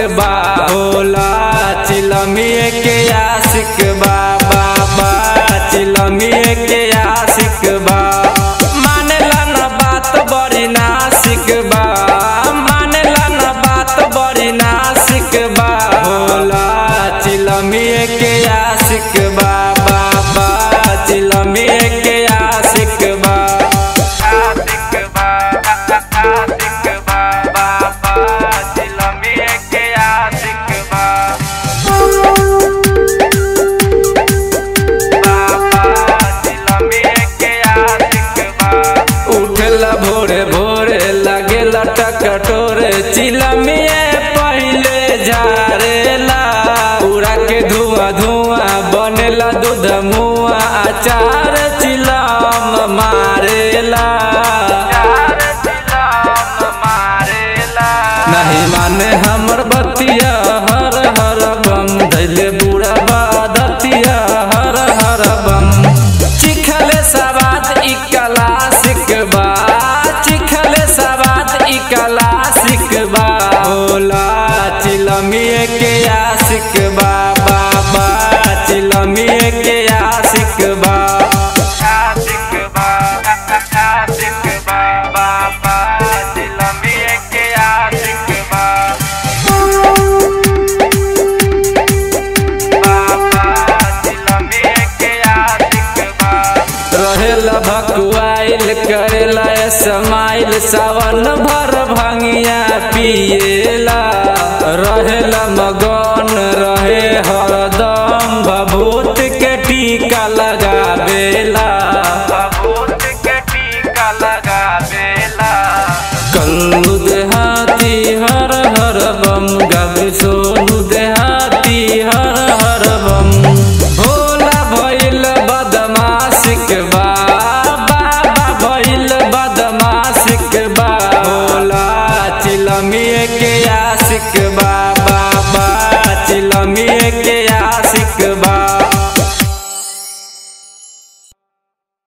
बा होला चिलमिए के आशिक बा बाबा चिलमिए के आशिक बा मानेला न बात बड़ी नासिक बा मानेला न बात बड़ी नासिक बा होला चिलमिए के आशिक बा बाबा चिलमिए के आशिक बा आशिक बा आशिक बा बाबा चिलमिए के आशिक बा उठला भोरे भोरे लगेला टकटोरे चिलमिए पहिले झारेला उड़ा के धुआं धुआं बनेला दूध मुआ अचार चिलम मारेला नहीं माने हमर बतिया हर हर बम धैले बुढ़ा बादतिया हर हर बम चिखले सवाद ई क्लासिक बा चिखले सवाद ई क्लासिक बा होला चिलमिए के आशिक बा बाबा चिलमिए के आशिक बा आशिक बा आशिक बा बाबा चिलमिए के आशिक बा रहेला भकुआइल करेला समाइल सावन भर भंगिया पिएला रहेला मगन